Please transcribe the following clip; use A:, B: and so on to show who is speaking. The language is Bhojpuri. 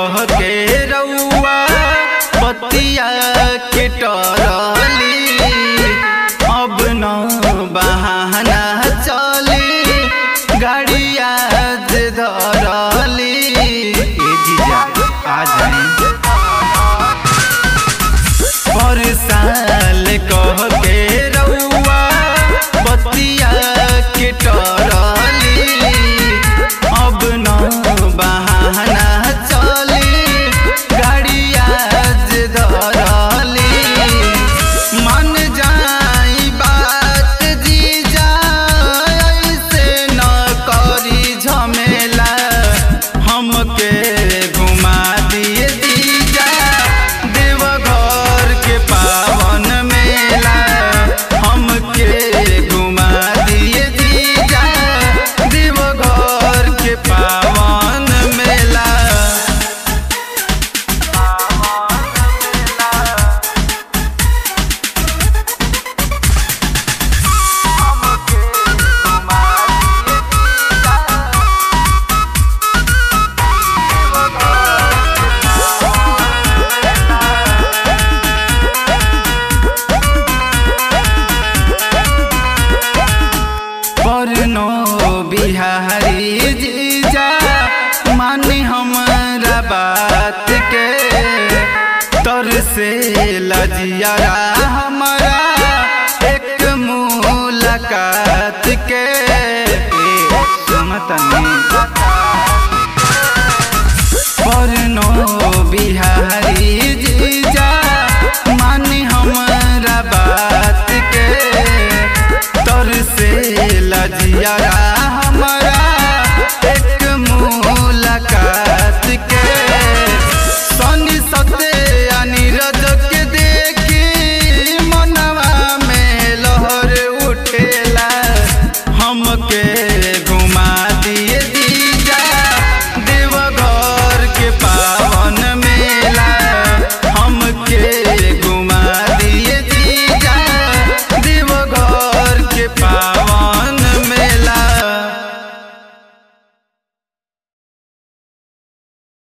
A: कह के रउआ बतिया के टरली अब न बहाना चली गाड़िया जे धरली ए जीजा आ जाए पर साल कह के रउआ बतिया के टरली अब न बहाना चली गाड़िया जे धरली मन जाई बात जीजा ऐसे न करी झमेला हमके घुमा दिए जीजा देवघर के पावन मेला हमके घुमा दिए जीजा देवघर के पावन मेला परनो बिहारी जीजा मानी हमरा बात के तर से लजियारा हमारा एक मुलाकात के ए, सुनतनी परनो बिहारी जीजा मानी हमरा बात के तर से लजिया